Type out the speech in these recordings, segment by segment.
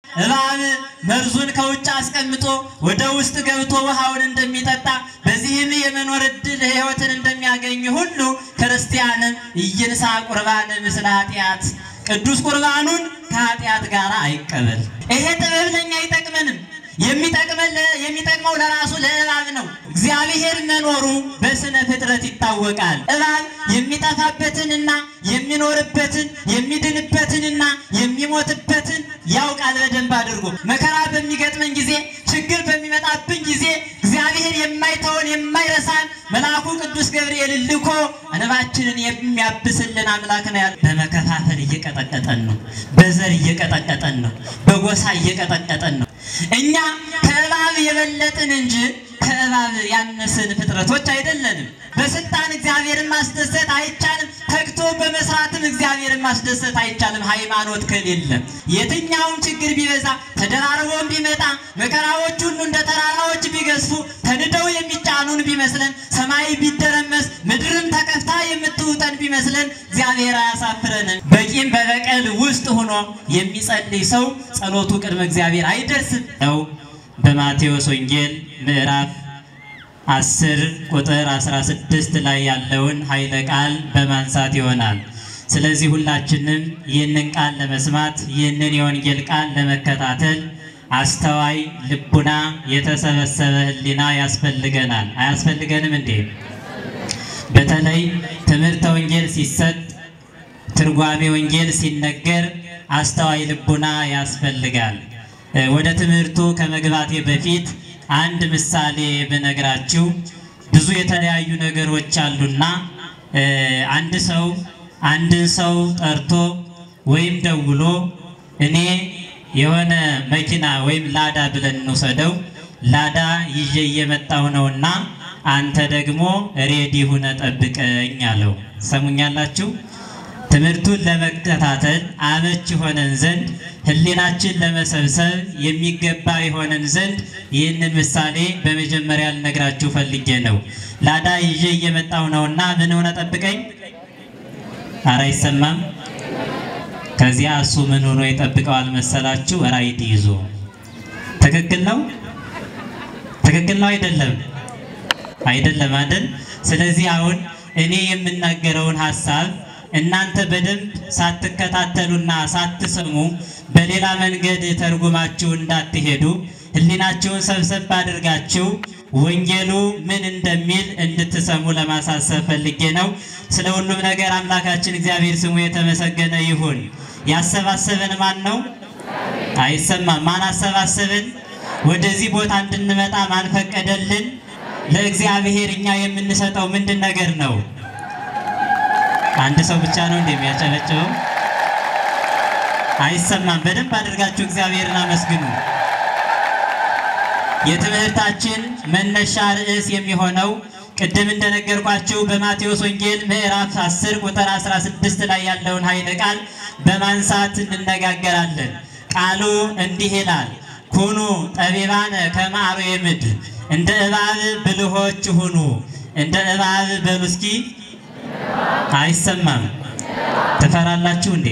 እባብ መርዙን ከውጭ አስቀምጦ ወደ ውስጥ ገብቶ ውሃውን እንደሚጠጣ በዚህም የመኖር እድል ሕይወትን እንደሚያገኝ ሁሉ ክርስቲያንም ኢይንሣ ቁርባን ምስለ ኃጢአት ቅዱስ ቁርባኑን ከኃጢአት ጋር አይቀበል። ይሄ ጥበብ ለእኛ አይጠቅመንም። የሚጠቅመን የሚጠቅመው ለራሱ ለእባብ ነው። እግዚአብሔር መኖሩ በስነ ፍጥረት ይታወቃል። እባብ የሚጠፋበትንና የሚኖርበትን የሚድንበትንና የሚሞትበትን ያውቃል በደንብ አድርጎ። መከራ በሚገጥመን ጊዜ፣ ችግር በሚመጣብን ጊዜ እግዚአብሔር የማይተውን የማይረሳን መልአኩ ቅዱስ ገብርኤል ልኮ እንባችንን የሚያብስልን አምላክ ነው ያለ። በመከፋፈል እየቀጠቀጠን ነው። በዘር እየቀጠቀጠን ነው። በጎሳ እየቀጠቀጠን ነው። እኛ ከእባብ የበለጥን እንጂ ከእባብ ያነስን ፍጥረቶች አይደለንም። በስልጣን እግዚአብሔርን ማስደሰት አይቻልም። ተግቶ በመስራትም እግዚአብሔርን ማስደሰት አይቻልም። ሃይማኖት ከሌለ የትኛውም ችግር ቢበዛ ተደራርቦም ቢመጣ መከራዎች ሁሉ እንደ ተራራዎች ቢገዝፉ ተንደው የሚጫኑን ቢመስለን ሰማይ ቢደረመስ ምድርም ተከፍታ የምትውጠን ቢመስለን እግዚአብሔር አያሳፍረንም። በቂም በበቀል ውስጥ ሆኖ የሚጸልይ ሰው ጸሎቱ ቅድመ እግዚአብሔር አይደርስም ነው። በማቴዎስ ወንጌል ምዕራፍ 10 ቁጥር 16 ላይ ያለውን ኃይለ ቃል በማንሳት ይሆናል። ስለዚህ ሁላችንም ይህንን ቃል ለመስማት ይህንን የወንጌል ቃል ለመከታተል አስተዋይ ልቡና፣ የተሰበሰበ ሕሊና ያስፈልገናል። አያስፈልገንም እንዴ? በተለይ ትምህርተ ወንጌል ሲሰጥ ትርጓሜ ወንጌል ሲነገር አስተዋይ ልቡና ያስፈልጋል። ወደ ትምህርቱ ከመግባቴ በፊት አንድ ምሳሌ ብነግራችሁ ብዙ የተለያዩ ነገሮች አሉና አንድ ሰው አንድን ሰው ጠርቶ ወይም ደውሎ እኔ የሆነ መኪና ወይም ላዳ ብለን እንውሰደው ላዳ ይዤ እየመጣሁ ነውና አንተ ደግሞ ሬዲ ሁነ ጠብቀኝ አለው። ሰሙኛላችሁ? ትምህርቱን ለመከታተል አመች የሆነን ዘንድ ሕሊናችን ለመሰብሰብ የሚገባ የሆነን ዘንድ ይህንን ምሳሌ በመጀመሪያ ልነግራችሁ ፈልጌ ነው። ላዳ ይዤ እየመጣሁ ነውና ምን ሆነ ጠብቀኝ። ኧረ አይሰማም። ከዚያ እሱ ምን ሆኖ ይጠብቀዋል መሰላችሁ? ራይድ ይዞ። ትክክል ነው? ትክክል ነው አይደለም? አይደለም አይደል? ስለዚህ አሁን እኔ የምናገረውን ሀሳብ እናንተ በደንብ ሳትከታተሉና ሳትሰሙ በሌላ መንገድ ተርጉማችሁ እንዳትሄዱ ሕሊናችሁን ሰብሰብ አድርጋችሁ ወንጌሉ ምን እንደሚል እንድትሰሙ ለማሳሰብ ፈልጌ ነው። ስለ ሁሉም ነገር አምላካችን እግዚአብሔር ስሙ የተመሰገነ ይሁን። ያሰባሰበን ማን ነው? አይሰማም። ማን አሰባሰብን? ወደዚህ ቦታ እንድንመጣ ማን ፈቀደልን? ለእግዚአብሔር እኛ የምንሰጠው ምንድን ነገር ነው? አንድ ሰው ብቻ ነው እንደሚያጨበጭበው? አይሰማም። በደንብ አድርጋችሁ እግዚአብሔርን አመስግኑ። የትምህርታችን መነሻ ርዕስ የሚሆነው ቅድም እንደነገርኳችሁ በማቴዎስ ወንጌል ምዕራፍ 10 ቁጥር 16 ላይ ያለውን ኃይለ ቃል በማንሳት እንነጋገራለን። ቃሉ እንዲህ ይላል፣ ኩኑ ጠቢባነ ከመ አርዌ ምድር፣ እንደ እባብ ብልሆች ሁኑ። እንደ እባብ በሉ እስኪ። አይሰማም። ትፈራላችሁ እንዴ?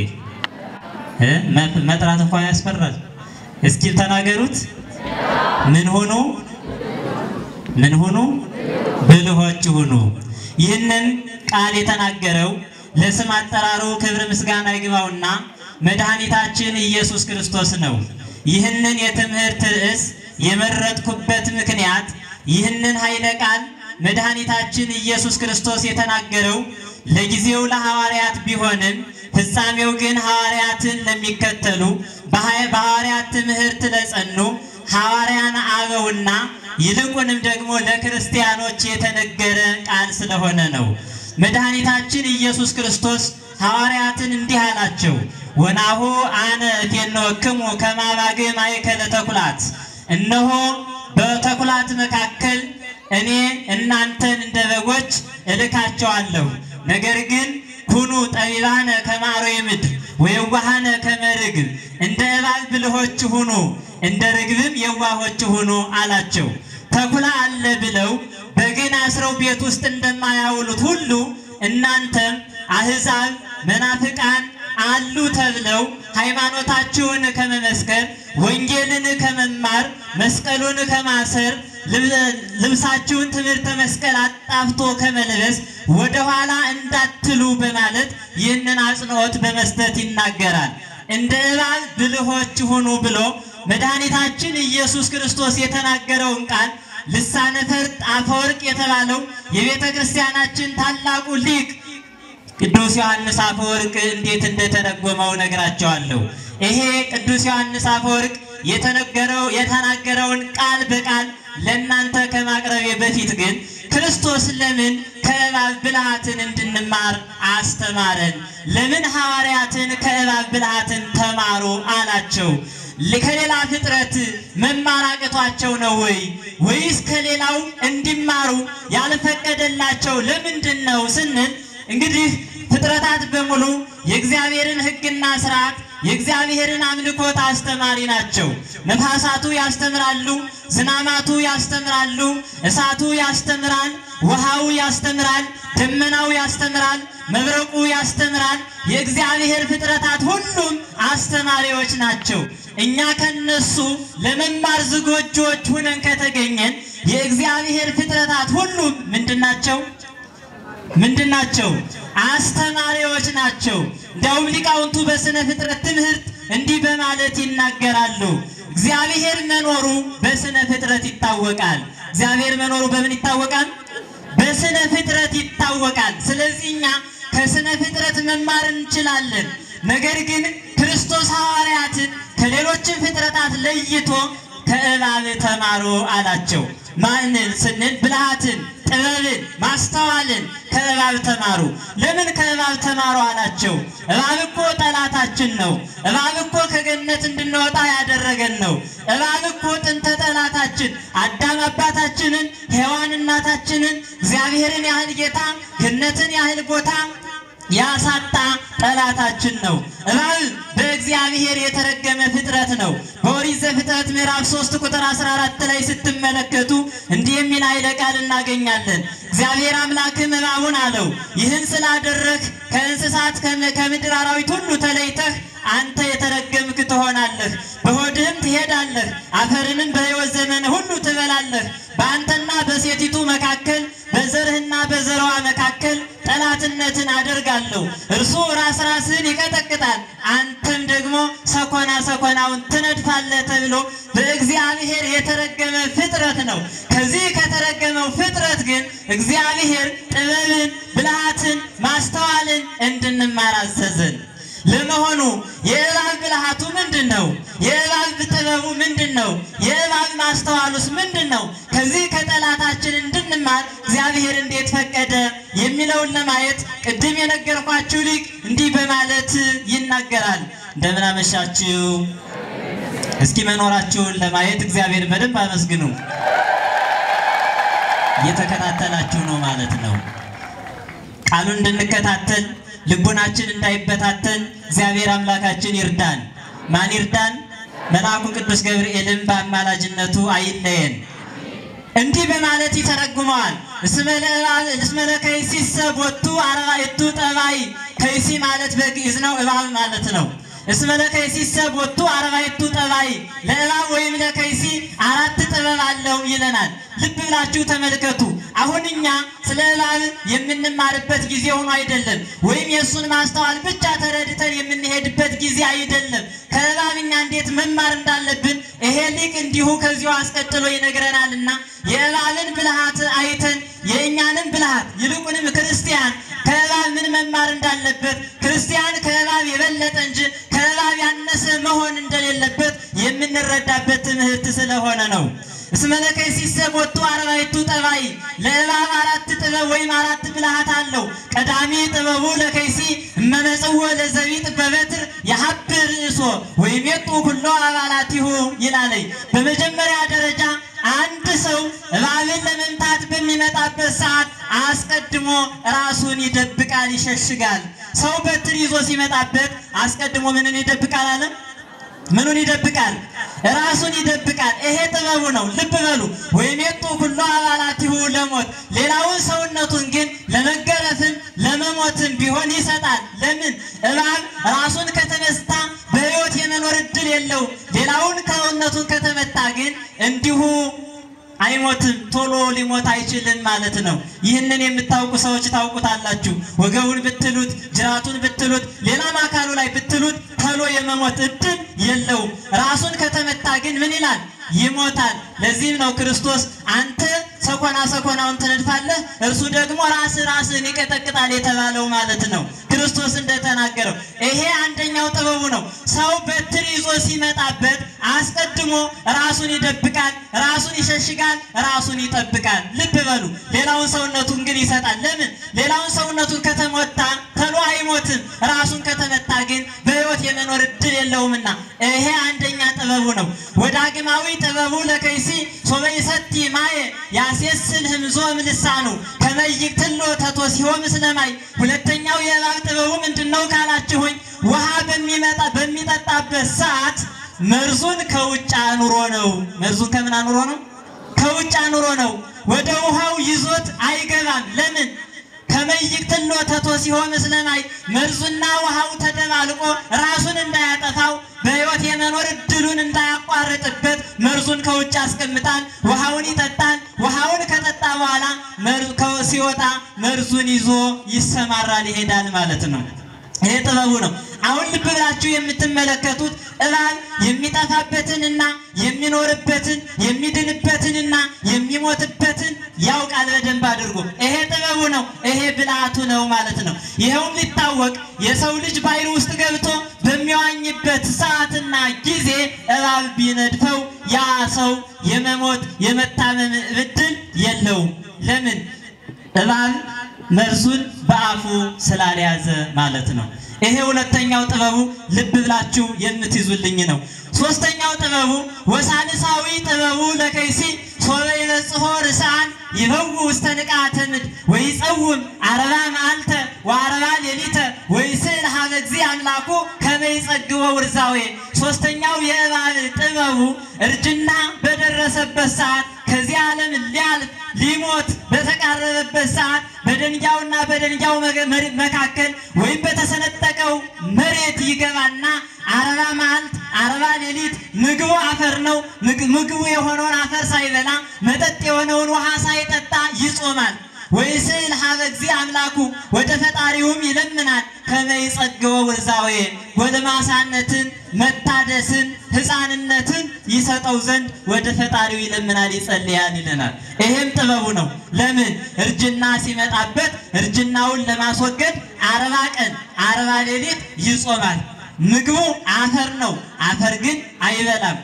መጥራት እንኳን ያስፈራል። እስኪ ተናገሩት። ምን ሁኑ? ምን ሁኑ? ብልሆች ሁኑ። ይህንን ቃል የተናገረው ለስም አጠራሩ ክብር ምስጋና ይግባውና መድኃኒታችን ኢየሱስ ክርስቶስ ነው። ይህንን የትምህርት ርዕስ የመረጥኩበት ምክንያት ይህንን ኃይለ ቃል መድኃኒታችን ኢየሱስ ክርስቶስ የተናገረው ለጊዜው ለሐዋርያት ቢሆንም ፍጻሜው ግን ሐዋርያትን ለሚከተሉ በሐዋርያት ትምህርት ለጸኑ ሐዋርያን አበውና ይልቁንም ደግሞ ለክርስቲያኖች የተነገረ ቃል ስለሆነ ነው። መድኃኒታችን ኢየሱስ ክርስቶስ ሐዋርያትን እንዲህ አላቸው፣ ወናሁ አነ እፌንወክሙ ከመ አባግዕ ማእከለ ተኩላት፣ እነሆ በተኩላት መካከል እኔ እናንተን እንደ በጎች እልካቸዋለሁ። ነገር ግን ኩኑ ጠቢባነ ከመ አርዌ ምድር ወየዋሃነ ከመ ርግብ፣ እንደ እባብ ብልሆች ሁኑ፣ እንደ ርግብም የዋሆች ሁኑ አላቸው። ተኩላ አለ ብለው በግን አስረው ቤት ውስጥ እንደማያውሉት ሁሉ እናንተም አሕዛብ መናፍቃን አሉ ተብለው ሃይማኖታችሁን ከመመስከር ወንጌልን ከመማር መስቀሉን ከማሰር ልብሳችሁን ትምህርተ መስቀል አጣፍቶ ከመልበስ ወደኋላ እንዳትሉ በማለት ይህንን አጽንዖት በመስጠት ይናገራል። እንደ እባብ ብልሆች ሁኑ ብሎ መድኃኒታችን ኢየሱስ ክርስቶስ የተናገረውን ቃል ልሳነ ፈርጥ አፈወርቅ የተባለው የቤተ ክርስቲያናችን ታላቁ ሊቅ ቅዱስ ዮሐንስ አፈወርቅ እንዴት እንደተረጎመው ነግራቸዋለሁ። ይሄ ቅዱስ ዮሐንስ አፈወርቅ የተነገረው የተናገረውን ቃል በቃል ለእናንተ ከማቅረቤ በፊት ግን ክርስቶስ ለምን ከእባብ ብልሃትን እንድንማር አስተማረን? ለምን ሐዋርያትን ከእባብ ብልሃትን ተማሩ አላቸው? ከሌላ ፍጥረት መማር አቅቷቸው ነው ወይ? ወይስ ከሌላው እንዲማሩ ያልፈቀደላቸው ለምንድን ነው ስንል እንግዲህ ፍጥረታት በሙሉ የእግዚአብሔርን ሕግና ስርዓት የእግዚአብሔርን አምልኮት አስተማሪ ናቸው። ነፋሳቱ ያስተምራሉ፣ ዝናማቱ ያስተምራሉ፣ እሳቱ ያስተምራል፣ ውሃው ያስተምራል፣ ደመናው ያስተምራል፣ መብረቁ ያስተምራል። የእግዚአብሔር ፍጥረታት ሁሉም አስተማሪዎች ናቸው። እኛ ከነሱ ለመማር ዝግጁዎች ሁነን ከተገኘን የእግዚአብሔር ፍጥረታት ሁሉም ምንድን ናቸው? ምንድን ናቸው? አስተማሪዎች ናቸው። እንዲያውም ሊቃውንቱ በስነ ፍጥረት ትምህርት እንዲህ በማለት ይናገራሉ። እግዚአብሔር መኖሩ በስነ ፍጥረት ይታወቃል። እግዚአብሔር መኖሩ በምን ይታወቃል? በስነ ፍጥረት ይታወቃል። ስለዚህ እኛ ከስነ ፍጥረት መማር እንችላለን። ነገር ግን ክርስቶስ ሐዋርያትን ከሌሎችን ፍጥረታት ለይቶ ከእባብ ተማሩ አላቸው። ማንን ስንል ብልሃትን፣ ጥበብን፣ ማስተዋልን ከእባብ ተማሩ። ለምን ከእባብ ተማሩ አላቸው? እባብ እኮ ጠላታችን ነው። እባብ እኮ ከገነት እንድንወጣ ያደረገን ነው። እባብ እኮ ጥንተ ጠላታችን አዳም አባታችንን፣ ሔዋን እናታችንን፣ እግዚአብሔርን ያህል ጌታ፣ ገነትን ያህል ቦታ ያሳጣ ጠላታችን ነው። እባብ በእግዚአብሔር የተረገመ ፍጥረት ነው። በኦሪት ዘፍጥረት ምዕራፍ 3 ቁጥር 14 ላይ ስትመለከቱ እንዲህ የሚል ኃይለ ቃል እናገኛለን። እግዚአብሔር አምላክም እባቡን አለው ይህን ስላደረግህ ከእንስሳት ከምድር አራዊት ሁሉ ተለይተህ አንተ የተረገምክ ትሆናለህ፣ በሆድህም ትሄዳለህ፣ አፈርንም በሕይወት ዘመን ሁሉ ትበላለህ። በአንተና በሴቲቱ መካከል በዘርህና በዘረዋ መካከል ጠላትነትን አደርጋለሁ። እርሱ ራስ ራስህን ይቀጠቅጣል፣ አንተም ደግሞ ሰኮና ሰኮናውን ትነድፋለህ ተብሎ በእግዚአብሔር የተረገመ ፍጥረት ነው። ከዚህ ከተረገመው ፍጥረት ግን እግዚአብሔር ጥበብን፣ ብልሃትን፣ ማስተዋልን እንድንማር አዘዘን። ለመሆኑ የእባብ ብልሃቱ ምንድን ነው? የእባብ ጥበቡ ምንድን ነው? የእባብ ማስተዋሉስ ምንድን ነው? ከዚህ ከጠላታችን እንድንማር እግዚአብሔር እንዴት ፈቀደ የሚለውን ለማየት ቅድም የነገርኳችሁ ሊቅ እንዲህ በማለት ይናገራል። እንደምን አመሻችሁ። እስኪ መኖራችሁን ለማየት እግዚአብሔር በደንብ አመስግኑ። እየተከታተላችሁ ነው ማለት ነው። ቃሉን እንድንከታተል ልቦናችን እንዳይበታተን እግዚአብሔር አምላካችን ይርዳን። ማን ይርዳን? መልአኩ ቅዱስ ገብርኤልም በአማላጅነቱ አይለየን። እንዲህ በማለት ይተረጉመዋል። እስመ ለከይሲሰ ቦቱ አርባዕቱ ጠባይ። ከይሲ ማለት በግዕዝ ነው፣ እባብ ማለት ነው። እስመ ለከይሲሰ ቦቱ አርባዕቱ ጠባይ፣ ለእባብ ወይም ለከይሲ አራት ጥበብ አለው ይለናል። ልብ ብላችሁ ተመልከቱ። አሁን እኛ ስለ እባብ የምንማርበት ጊዜ ሆኖ አይደለም፣ ወይም የእሱን ማስተዋል ብቻ ተረድተን የምንሄድበት ጊዜ አይደለም። ከእባብ እኛ እንዴት መማር እንዳለብን ይሄ ሊቅ እንዲሁ ከዚሁ አስቀጥሎ ይነግረናልና የእባብን ብልሃት አይተን የእኛንም ብልሃት ይልቁንም ክርስቲያን ከእባብ ምን መማር እንዳለበት ክርስቲያን ከእባብ የበለጠ እንጂ ከእባብ ያነሰ መሆን እንደሌለበት የምንረዳበት ትምህርት ስለሆነ ነው። እስመ ለከይሲሰ ቦቱ አርባዕቱ ጠባይ ለእባብ አራት ጥበብ ወይም አራት ብልሃት አለው። ቀዳሚ ጥበቡ ለከይሲ እመመጽዎ ለዘቢጥ በበትር የሀብር ርእሶ ወይም የጡ ኩሎ አባላቲሁ ይላለይ። በመጀመሪያ ደረጃ አንድ ሰው እባብን ለመምታት በሚመጣበት ሰዓት አስቀድሞ ራሱን ይደብቃል፣ ይሸሽጋል። ሰው በትር ይዞ ሲመጣበት አስቀድሞ ምንን ይደብቃል አለ? ምኑን ይደብቃል? ራሱን ይደብቃል። ይሄ ጥበቡ ነው። ልብ በሉ። ወይም የጡ ኩሎ አባላቲሁ ለሞት ሌላውን ሰውነቱን ግን ለመገረፍም ለመሞትም ቢሆን ይሰጣል። ለምን? እባብ ራሱን ከተመታ በሕይወት የመኖር እድል የለውም። ሌላውን ከውነቱን ከተመታ ግን እንዲሁ አይሞትም፣ ቶሎ ሊሞት አይችልም ማለት ነው። ይህንን የምታውቁ ሰዎች ታውቁታላችሁ። ወገቡን ብትሉት፣ ጅራቱን ብትሉት፣ ሌላም አካሉ ላይ ብትሉት ቶሎ የመሞት እድል የለውም። ራሱን ከተመታ ግን ምን ይላል? ይሞታል። ለዚህም ነው ክርስቶስ አንተ ሰኮና ሰኮናውን ትነድፋለህ፣ እርሱ ደግሞ ራስ ራስን ይቀጠቅጣል የተባለው ማለት ነው። ክርስቶስ እንደተናገረው ይሄ አንደኛው ጥበቡ ነው። ሰው በትር ይዞ ሲመጣበት አስቀድሞ ራሱን ይደብቃል፣ ራሱን ይሸሽጋል፣ ራሱን ይጠብቃል። ልብ በሉ። ሌላውን ሰውነቱን ግን ይሰጣል። ለምን? ሌላውን ሰውነቱን ከተመታ ተሎ አይሞትም። ራሱን ከተመታ ግን በሕይወት የመኖር እድል የለውምና ይሄ አንደኛ ጥበቡ ነው። ወዳግማዊ ጥበቡ ለከይሲ ሶበ ይሰቲ ማየ ያሴስል ህምዞ ምልሳኑ ከመይቅ ትሎ ተቶ ሲሆን ስለማይ ሁለተኛው የእባብ ጥበቡ ምንድን ነው ካላችሁኝ፣ ውሃ በሚመጣ በሚጠጣበት ሰዓት መርዙን ከውጭ አኑሮ ነው። መርዙን ከምን አኑሮ ነው? ከውጭ አኑሮ ነው። ወደ ውሃው ይዞት አይገባም። ለምን? ከመይቅ ትሎ ተቶ ሲሆን ስለማይ መርዙና ውሃው ተደባልቆ ራሱን እንዳያጠፋው በሕይወት የመኖር እድሉን እንዳያቋርጥበት መርዙን ከውጭ ያስቀምጣል። ውሃውን ይጠጣል። ውሃውን ከጠጣ በኋላ ሲወጣ መርዙን ይዞ ይሰማራል፣ ይሄዳል ማለት ነው። ይሄ ጥበቡ ነው። አሁን ልብ ብላችሁ የምትመለከቱት እባብ የሚጠፋበትንና የሚኖርበትን የሚድንበትንና የሚሞትበትን ያውቃል በደንብ አድርጎ። ይሄ ጥበቡ ነው። ይሄ ብልሃቱ ነው ማለት ነው። ይኸውም ሊታወቅ የሰው ልጅ ባሕር ውስጥ ገብቶ በሚዋኝበት ሰዓትና ጊዜ እባብ ቢነድፈው ያ ሰው የመሞት የመታመም እድል የለውም። ለምን? እባብ መርዙን በአፉ ስላልያዘ ማለት ነው። ይሄ ሁለተኛው ጥበቡ ልብ ብላችሁ የምትይዙልኝ ነው። ሶስተኛው ጥበቡ ወሳልሳዊ ጥበቡ ለከይሲ ሶበ ይበጽሖ ርስዓን ይበው ውስተ ንቃተ ምድር ወይጸውም አርባ መዓልተ ወአርባ ሌሊተ ወይስዕል ሀበ እግዚእ አምላኩ ከመ ይጸግቦ ውርዛዌ። ሶስተኛው የእባብ ጥበቡ እርጅና በደረሰበት ሰዓት ከዚህ ዓለም ሊያልፍ ሊሞት በተቃረበበት ሰዓት በደንጊያውና በደንጊያው መካከል ወይም በተሰነጠቀው መሬት ይገባና አርባ መዓልት አርባ ሌሊት ምግቡ አፈር ነው። ምግቡ የሆነውን አፈር ሳይበላ መጠጥ የሆነውን ውሃ ሳይጠጣ ይጾማል። ወይስዕል ሀበ እግዚእ አምላኩ ወደ ፈጣሪውም ይለምናል። ከመ ይጸግቦ ውርዛዌ ጎልማሳነትን፣ መታደስን፣ ሕፃንነትን ይሰጠው ዘንድ ወደ ፈጣሪው ይለምናል፣ ይጸልያል ይለናል። ይሄም ጥበቡ ነው። ለምን እርጅና ሲመጣበት እርጅናውን ለማስወገድ አርባ ቀን አርባ ሌሊት ይጾማል። ምግቡ አፈር ነው። አፈር ግን አይበላም።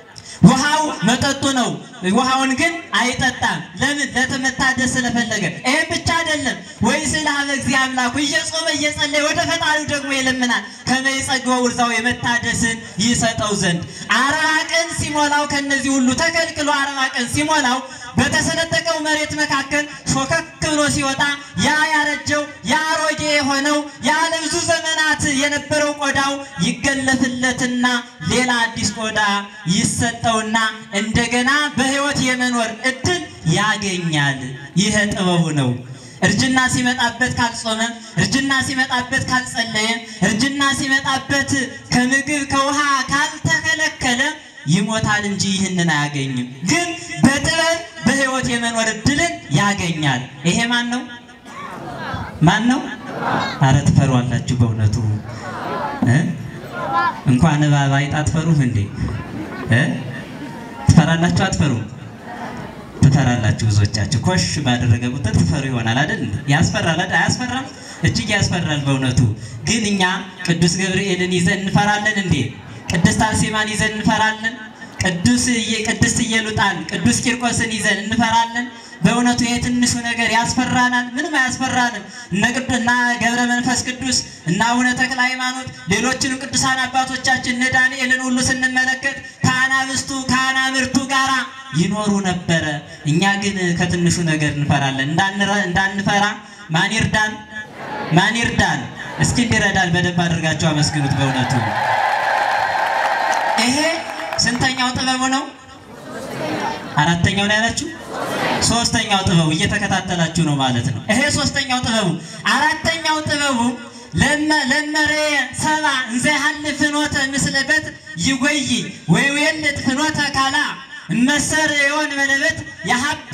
ውሃው መጠጡ ነው። ውሃውን ግን አይጠጣም። ለምን? ለመታደስ ስለፈለገ። ይህም ብቻ አይደለም። ወይስዕል ሀበ እግዚእ አምላኩ እየጾመ እየጸለየ ወደ ፈጣሪው ደግሞ ይለምናል። ከመ ይጸግቦ ውርዛዌ መታደስን ይሰጠው ዘንድ አርባ ቀን ሲሞላው ከነዚህ ሁሉ ተከልክሎ አርባ ቀን ሲሞላው በተሰነጠቀው መሬት መካከል ሾከክ ብሎ ሲወጣ ያ ያረጀው ያ አሮጌ የሆነው ያ ለብዙ ዘመናት የነበረው ቆዳው ይገለፍለትና ሌላ አዲስ ቆዳ ይሰጠውና እንደገና በሕይወት የመኖር እድል ያገኛል። ይህ ጥበቡ ነው። እርጅና ሲመጣበት ካልጾመ፣ እርጅና ሲመጣበት ካልጸለየ፣ እርጅና ሲመጣበት ከምግብ ከውሃ ካልተከለከለ ይሞታል እንጂ ይህንን አያገኝም። ግን በጥበብ በሕይወት የመኖር እድልን ያገኛል። ይሄ ማን ነው? ማን ነው? አረ ትፈሯላችሁ በእውነቱ እ እንኳን እባብ አይጥ አትፈሩም እንዴ? እ ትፈራላችሁ አትፈሩም? ትፈራላችሁ። ብዙዎቻችሁ ኮሽ ባደረገ ቁጥር ትፈሩ ይሆናል አይደል? ያስፈራል አይደል? አያስፈራም? እጅግ ያስፈራል በእውነቱ። ግን እኛ ቅዱስ ገብርኤልን ይዘን እንፈራለን እንዴ? ቅድስት አርሴማን ይዘን እንፈራለን? ቅዱስ ቅድስት ኢየሉጣን ቅዱስ ቂርቆስን ይዘን እንፈራለን? በእውነቱ ይሄ ትንሹ ነገር ያስፈራናል? ምንም አያስፈራንም። እነ ቅዱና ገብረ መንፈስ ቅዱስ እና አቡነ ተክለ ሃይማኖት ሌሎችንም ቅዱሳን አባቶቻችን እነ ዳንኤልን ሁሉ ስንመለከት ከአናብስቱ ከአናብርቱ ጋራ ይኖሩ ነበረ። እኛ ግን ከትንሹ ነገር እንፈራለን። እንዳንፈራ ማን ይርዳን? ማን ይርዳን? እስኪ እንዲረዳን በደንብ አድርጋችሁ አመስግኑት። በእውነቱ ይሄ ስንተኛው ጥበቡ ነው? አራተኛው ላይ ያላችሁ ሶስተኛው ጥበቡ እየተከታተላችሁ ነው ማለት ነው። ይሄ ሶስተኛው ጥበቡ። አራተኛው ጥበቡ ለመረየ ሰባ እንዘ ያህልፍ ፍኖተ ምስለ በት ይጎይ ወይዌልጥ ፍኖተ ካላ እመሰ ርእዮን በለበት ያሀብ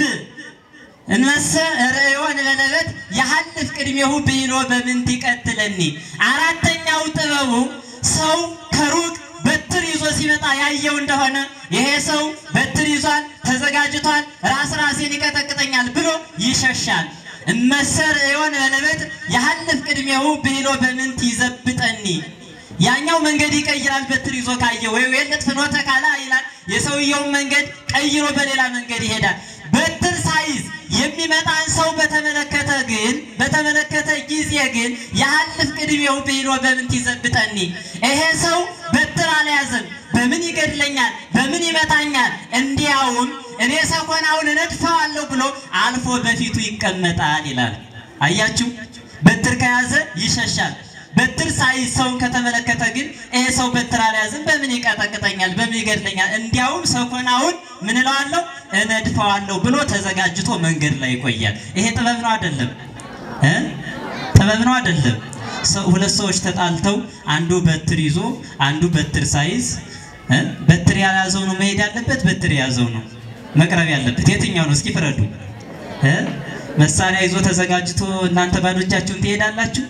እንመሰ ርእዮን በለበት ያሀልፍ ቅድሜሁ ብሂሎ በምንት ይቀትለኒ። አራተኛው ጥበቡ ሰው ከሩቅ በትር ይዞ ሲመጣ ያየው እንደሆነ ይሄ ሰው በትር ይዟል፣ ተዘጋጅቷል፣ ራስ ራሴን ይቀጠቅጠኛል ብሎ ይሸሻል። እመሰር የሆነ በለበት ያሀልፍ ቅድሜው ብሂሎ በምንት ይዘብጠኒ። ያኛው መንገድ ይቀይራል በትር ይዞ ካየ ወይ ወይለት ፍኖተ ካላ ይላል። የሰውየውን መንገድ ቀይሮ በሌላ መንገድ ይሄዳል። በትር ሳይዝ የሚመጣን ሰው በተመለከተ ግን በተመለከተ ጊዜ ግን ያሀልፍ ቅድሜው ብሂሎ በምንት ይዘብጠኒ። ይሄ ሰው በትር አልያዘም፣ በምን ይገድለኛል፣ በምን ይመታኛል፣ እንዲያውም እኔ ሰኮናውን እነድፈዋለሁ ብሎ አልፎ በፊቱ ይቀመጣል ይላል። አያችሁ፣ በትር ከያዘ ይሸሻል። በትር ሳይዝ ሰውን ከተመለከተ ግን ይሄ ሰው በትር አልያዝም፣ በምን ይቀጠቅጠኛል፣ በምን ይገድለኛል፣ እንዲያውም ሰኮናውን ምን እለዋለሁ እነድፈዋለሁ ብሎ ተዘጋጅቶ መንገድ ላይ ይቆያል። ይሄ ጥበብ ነው አይደለም? እ ጥበብ ነው አይደለም? ሁለት ሰዎች ተጣልተው አንዱ በትር ይዞ አንዱ በትር ሳይዝ እ በትር ያልያዘው ነው መሄድ ያለበት፣ በትር የያዘው ነው መቅረብ ያለበት። የትኛው ነው? እስኪ ፍረዱ። እ መሳሪያ ይዞ ተዘጋጅቶ እናንተ ባዶ እጃችሁን ትሄዳላችሁ?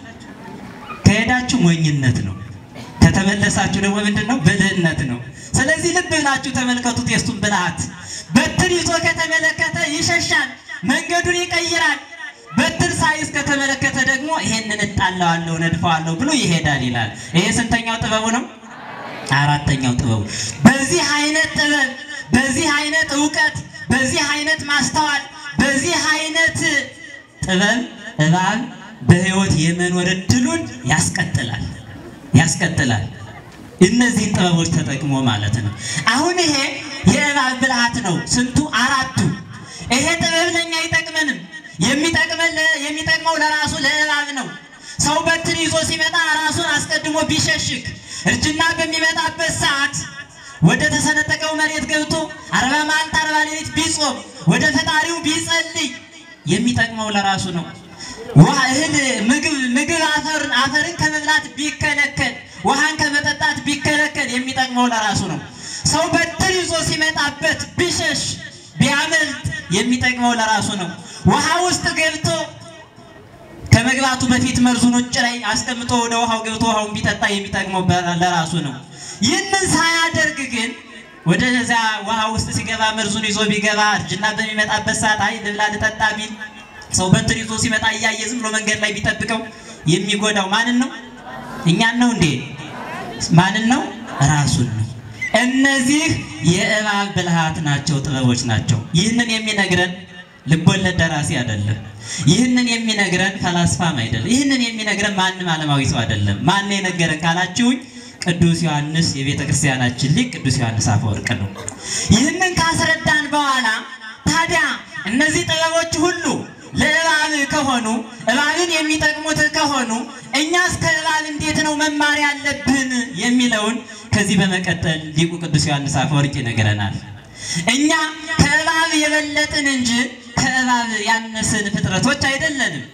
ከሄዳችሁ ሞኝነት ነው። ከተመለሳችሁ ደግሞ ምንድን ነው? ብልህነት ነው። ስለዚህ ልብ ብላችሁ ተመልከቱት የእሱን ብልሃት። በትር ይዞ ከተመለከተ ይሸሻል፣ መንገዱን ይቀይራል። በትር ሳይዝ ከተመለከተ ደግሞ ይሄንን እጣለዋለሁ፣ ነድፈዋለሁ ብሎ ይሄዳል ይላል። ይሄ ስንተኛው ጥበቡ ነው? አራተኛው ጥበቡ። በዚህ አይነት ጥበብ፣ በዚህ አይነት እውቀት፣ በዚህ አይነት ማስተዋል፣ በዚህ አይነት ጥበብ እባብ በሕይወት የመኖር እድሉን ያስቀጥላል ያስቀጥላል። እነዚህን ጥበቦች ተጠቅሞ ማለት ነው። አሁን ይሄ የእባብ ብልሃት ነው። ስንቱ አራቱ። ይሄ ጥበብ ለኛ አይጠቅመንም። የሚጠቅመን የሚጠቅመው ለራሱ ለእባብ ነው። ሰው በትር ይዞ ሲመጣ ራሱን አስቀድሞ ቢሸሽግ እርጅና በሚመጣበት ሰዓት ወደ ተሰነጠቀው መሬት ገብቶ አርባ መዓልት አርባ ሌሊት ቢጾም ወደ ፈጣሪው ቢጸልይ የሚጠቅመው ለራሱ ነው። ውሃ እህል ምግብ ምግብ አፈርን አፈርን ከመብላት ቢከለከል ውሃን ከመጠጣት ቢከለከል የሚጠቅመው ለራሱ ነው። ሰው በትር ይዞ ሲመጣበት ቢሸሽ ቢያመልጥ የሚጠቅመው ለራሱ ነው። ውሃ ውስጥ ገብቶ ከመግባቱ በፊት መርዙን ውጭ ላይ አስቀምጦ ወደ ውሃው ገብቶ ውሃውን ቢጠጣ የሚጠቅመው ለራሱ ነው። ይህንን ሳያደርግ ግን ወደዚያ ውሃ ውስጥ ሲገባ መርዙን ይዞ ቢገባ እርጅና በሚመጣበት ሰዓት አይ ልብላ ልጠጣ ቢል ሰው በትር ይዞ ሲመጣ እያየ ዝም ብሎ መንገድ ላይ ቢጠብቀው የሚጎዳው ማንን ነው? እኛን ነው እንዴ? ማንን ነው? ራሱን ነው። እነዚህ የእባብ ብልሃት ናቸው፣ ጥበቦች ናቸው። ይህንን የሚነግረን ልቦለድ ደራሲ አይደለም። ይህንን የሚነግረን ፈላስፋም አይደለም። ይህንን የሚነግረን ማንም ዓለማዊ ሰው አይደለም። ማን የነገረን ካላችሁኝ ቅዱስ ዮሐንስ የቤተ ክርስቲያናችን ሊቅ ቅዱስ ዮሐንስ አፈወርቅ ነው። ይህንን ካስረዳን በኋላ ታዲያ እነዚህ ጥበቦች ሁሉ ለእባብ ከሆኑ እባብን የሚጠቅሙት ከሆኑ እኛስ ከእባብ እንዴት ነው መማር ያለብን የሚለውን ከዚህ በመቀጠል ሊቁ ቅዱስ ዮሐንስ አፈወርቅ ይነግረናል። እኛ ከእባብ የበለጥን እንጂ ከእባብ ያነስን ፍጥረቶች አይደለንም።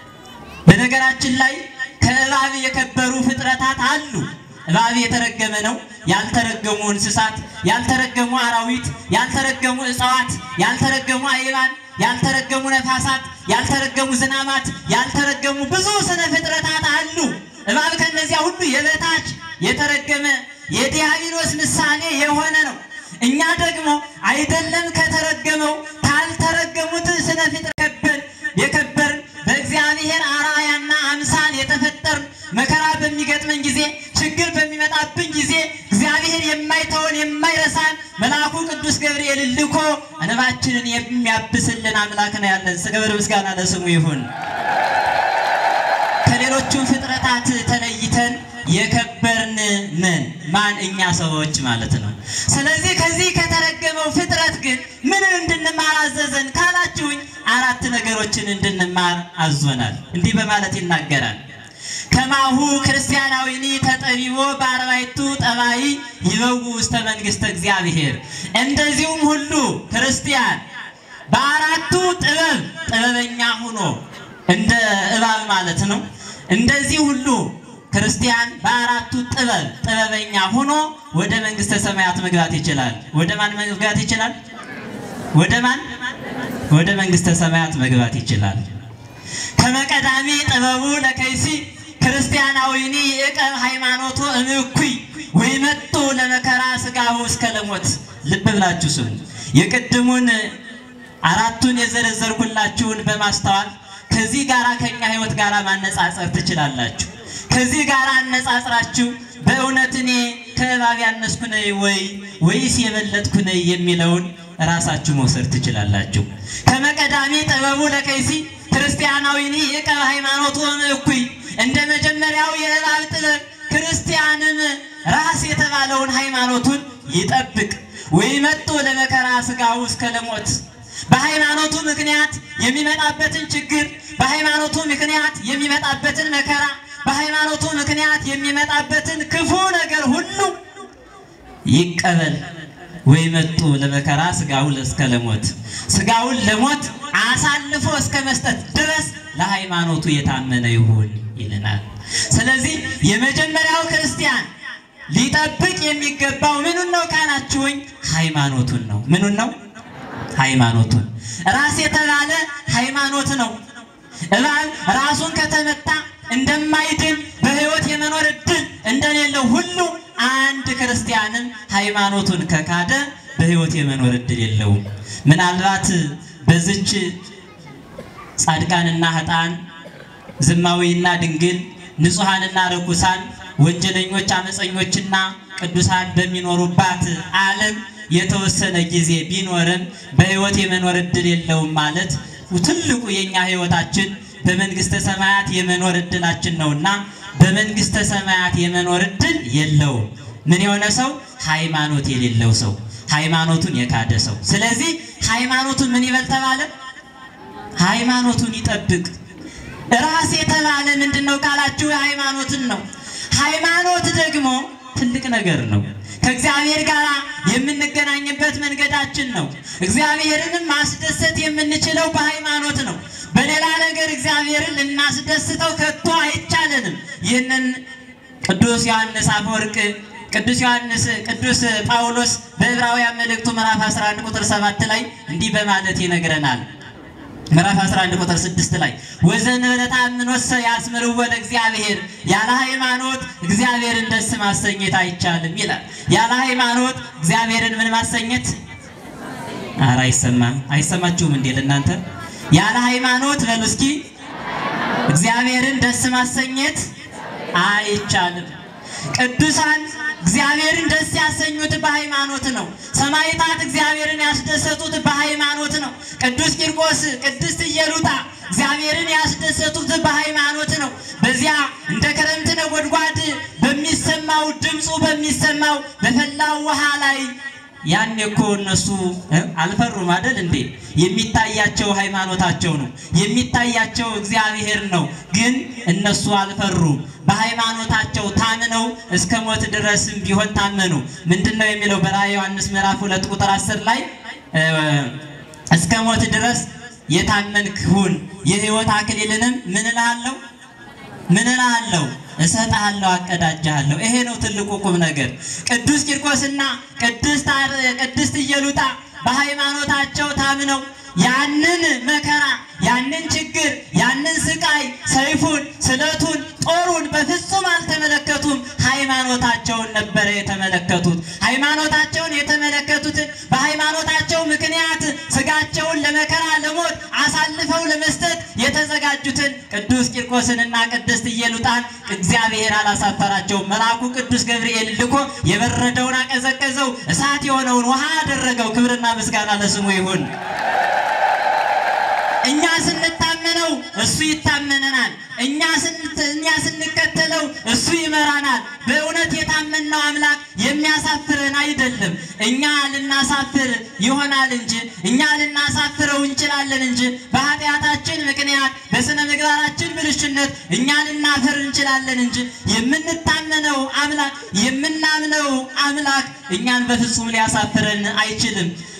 በነገራችን ላይ ከእባብ የከበሩ ፍጥረታት አሉ። እባብ የተረገመ ነው። ያልተረገሙ እንስሳት፣ ያልተረገሙ አራዊት፣ ያልተረገሙ እጽዋት፣ ያልተረገሙ አይባን፣ ያልተረገሙ ነፋሳት፣ ያልተረገሙ ዝናማት፣ ያልተረገሙ ብዙ ስነ ፍጥረታት አሉ። እባብ ከነዚያ ሁሉ የበታች የተረገመ የዲያብሎስ ምሳሌ የሆነ ነው። እኛ ደግሞ አይደለም ከተረገመው ካልተረገሙት ስነ ፍጥረት ከበርን የከበርን በእግዚአብሔር አርአያና አምሳል የተፈጠርን መከራ በሚገጥመን ጊዜ ችግር በሚመጣብን ጊዜ እግዚአብሔር የማይተውን የማይረሳን መልአኩ ቅዱስ ገብርኤል ልኮ እንባችንን የሚያብስልን አምላክ ነው ያለን። ክብር ምስጋና ለስሙ ይሁን። ከሌሎቹም ፍጥረታት ተለይተን የከበርን ነን። ማን? እኛ ሰዎች ማለት ነው። ስለዚህ ከዚህ ከተረገመው ፍጥረት ግን ምን እንድንማር አዘዘን ካላችሁኝ፣ አራት ነገሮችን እንድንማር አዞናል። እንዲህ በማለት ይናገራል። ከማሁ ክርስቲያናዊኒ ተጠቢቦ በአርባዕቱ ጠባይ ይበው ውስተ መንግሥተ እግዚአብሔር። እንደዚሁም ሁሉ ክርስቲያን በአራቱ ጥበብ ጥበበኛ ሆኖ እንደ እባብ ማለት ነው እንደዚህ ሁሉ ክርስቲያን በአራቱ ጥበብ ጥበበኛ ሆኖ ወደ መንግስተ ሰማያት መግባት ይችላል። ወደ ማን መግባት ይችላል? ወደ ማን? ወደ መንግስተ ሰማያት መግባት ይችላል። ከመቀዳሚ ጥበቡ ለከይሲ ክርስቲያናዊኒ የቀብ ሃይማኖቱ እምኩይ ወይ መጡ ለመከራ ስጋሁ እስከ ለሞት። ልብ ብላችሁ ስሙ። የቅድሙን አራቱን የዘረዘርኩላችሁን በማስተዋል ከዚህ ጋራ ከኛ ህይወት ጋራ ማነጻጸር ትችላላችሁ። ከዚህ ጋር አነጻጽራችሁ በእውነት እኔ ከእባብ ያነስኩ ነኝ ወይ ወይስ የበለጥኩ ነኝ የሚለውን ራሳችሁ መውሰድ ትችላላችሁ። ከመቀዳሚ ጥበቡ ለከይሲ ክርስቲያናዊኒ የቀብ ሃይማኖቱ እኩይ እንደ መጀመሪያው የእባብ ጥበብ ክርስቲያንም ራስ የተባለውን ሃይማኖቱን ይጠብቅ ወይ መጡ ለመከራ ስጋው እስከ ለሞት በሃይማኖቱ ምክንያት የሚመጣበትን ችግር በሃይማኖቱ ምክንያት የሚመጣበትን መከራ በሃይማኖቱ ምክንያት የሚመጣበትን ክፉ ነገር ሁሉ ይቀበል ወይ መጡ ለመከራ ስጋውን እስከ ለሞት ስጋውን ለሞት አሳልፎ እስከ መስጠት ድረስ ለሃይማኖቱ የታመነ ይሁን ይልናል። ስለዚህ የመጀመሪያው ክርስቲያን ሊጠብቅ የሚገባው ምኑን ነው ካላችሁኝ፣ ሃይማኖቱን ነው። ምኑን ነው? ሃይማኖቱን። ራስ የተባለ ሃይማኖት ነው። እባብ ራሱን ከተመታ እንደማይድን በሕይወት የመኖር እድል እንደሌለው ሁሉ አንድ ክርስቲያንም ሃይማኖቱን ከካደ በሕይወት የመኖር እድል የለውም። ምናልባት በዝች ጻድቃንና ኃጥአን ዝማዊና ድንግል ንጹሐንና ርኩሳን ወንጀለኞች አመፀኞችና ቅዱሳን በሚኖሩባት ዓለም የተወሰነ ጊዜ ቢኖርም በሕይወት የመኖር እድል የለውም ማለት ትልቁ የኛ ሕይወታችን በመንግስተ ሰማያት የመኖር እድላችን ነውና በመንግስተ ሰማያት የመኖር እድል የለውም። ምን የሆነ ሰው? ሃይማኖት የሌለው ሰው፣ ሃይማኖቱን የካደ ሰው። ስለዚህ ሃይማኖቱን ምን ይበል ተባለ? ሃይማኖቱን ይጠብቅ። ራስ የተባለ ምንድን ነው ካላችሁ ሃይማኖትን ነው። ሃይማኖት ደግሞ ትልቅ ነገር ነው። ከእግዚአብሔር ጋር የምንገናኝበት መንገዳችን ነው። እግዚአብሔርንም ማስደሰት የምንችለው በሃይማኖት ነው። በሌላ ነገር እግዚአብሔርን ልናስደስተው ከቶ አይቻለንም። ይህንን ቅዱስ ዮሐንስ አፈወርቅ ቅዱስ ዮሐንስ ቅዱስ ጳውሎስ በዕብራውያን መልእክቱ ምዕራፍ 11 ቁጥር 7 ላይ እንዲህ በማለት ይነግረናል። ምዕራፍ 11 ቁጥር 6 ላይ ወዘንበለ ተአምኖሰ ያስምርዎ ለእግዚአብሔር፣ ያለ ሃይማኖት እግዚአብሔርን ደስ ማሰኘት አይቻልም ይላል። ያለ ሃይማኖት እግዚአብሔርን ምን ማሰኘት? ኧረ አይሰማም። አይሰማችሁም እንዴ ለእናንተ? ያለ ሃይማኖት በሉ እስኪ እግዚአብሔርን ደስ ማሰኘት አይቻልም። ቅዱሳን እግዚአብሔርን ደስ ያሰኙት በሃይማኖት ነው። ሰማዕታት እግዚአብሔርን ያስደሰቱት በሃይማኖት ነው። ቅዱስ ቂርቆስ፣ ቅድስት ኢየሉጣ እግዚአብሔርን ያስደሰቱት በሃይማኖት ነው። በዚያ እንደ ክረምት ነጎድጓድ በሚሰማው ድምፁ በሚሰማው በፈላው ውሃ ላይ ያኔ እኮ እነሱ አልፈሩም አይደል እንዴ? የሚታያቸው ሃይማኖታቸው ነው፣ የሚታያቸው እግዚአብሔር ነው። ግን እነሱ አልፈሩም። በሃይማኖታቸው ታምነው እስከ ሞት ድረስም ቢሆን ታመኑ። ምንድን ነው የሚለው በራዕየ ዮሐንስ ምዕራፍ ሁለት ቁጥር አስር ላይ እስከ ሞት ድረስ የታመንክ ሁን የሕይወት አክሊልንም ምን እልሃለሁ ምን እልሃለሁ እሰጥሃለሁ አቀዳጅሃለሁ። ይሄ ነው ትልቁ ቁም ነገር። ቅዱስ ቂርቆስና ቅድስት ቅድስት ኢየሉጣ በሃይማኖታቸው ታምነው ያንን መከራ፣ ያንን ችግር፣ ያንን ስቃይ፣ ሰይፉን፣ ስለቱን፣ ጦሩን በፍጹም አልተመለከቱም። ሃይማኖታቸውን ነበረ የተመለከቱት። ሃይማኖታቸውን የተመለከቱትን በሃይማኖታቸው ምክንያት ስጋቸውን ለመከራ ለሞት አሳልፈው ለመስጠት የተዘጋጁትን ቅዱስ ቂርቆስንና ቅድስት ኢየሉጣን እግዚአብሔር አላሳፈራቸውም። መልአኩ ቅዱስ ገብርኤል ልኮ የበረደውን አቀዘቀዘው፣ እሳት የሆነውን ውሃ አደረገው። ክብርና ምስጋና ለስሙ ይሁን። እኛ ስንታመነው እሱ ይታመነናል። እኛ እኛ ስንከተለው እሱ ይመራናል። በእውነት የታመንነው አምላክ የሚያሳፍረን አይደለም። እኛ ልናሳፍር ይሆናል እንጂ እኛ ልናሳፍረው እንችላለን እንጂ በኃጢአታችን ምክንያት በስነ ምግባራችን ብልሽነት እኛ ልናፍር እንችላለን እንጂ የምንታመነው አምላክ የምናምነው አምላክ እኛን በፍጹም ሊያሳፍረን አይችልም።